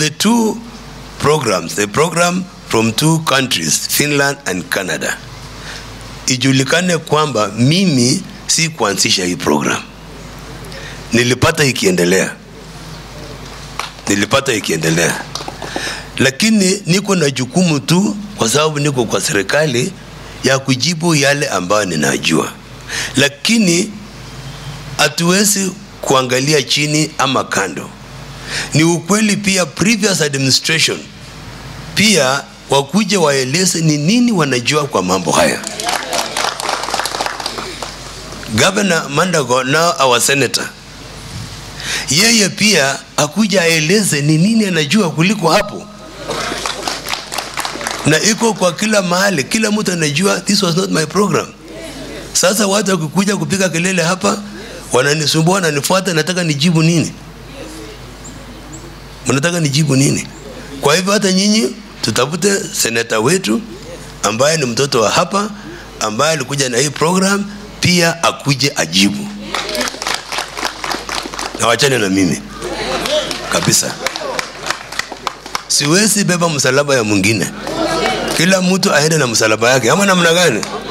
the two programs, the program from two countries, Finland and Canada, ijulikane kwamba mimi si kuanzisha hii program, nilipata ikiendelea, nilipata ikiendelea, lakini niko na jukumu tu, kwa sababu niko kwa serikali ya kujibu yale ambayo ninajua, lakini hatuwezi kuangalia chini ama kando. Ni ukweli pia, previous administration pia wakuje waeleze ni nini wanajua kwa mambo haya. Governor Mandago, now our senator, yeye pia akuja aeleze ni nini anajua kuliko hapo, na iko kwa kila mahali, kila mtu anajua this was not my program. Sasa watu wakikuja kupiga kelele hapa, wananisumbua, wananifuata, nataka nijibu nini? Mnataka nijibu nini? Kwa hivyo hata nyinyi tutafute seneta wetu ambaye ni mtoto wa hapa, ambaye alikuja na hii program, pia akuje ajibu, na wachane na mimi kabisa. Siwezi beba msalaba ya mwingine, kila mtu aende na msalaba yake, ama namna gani?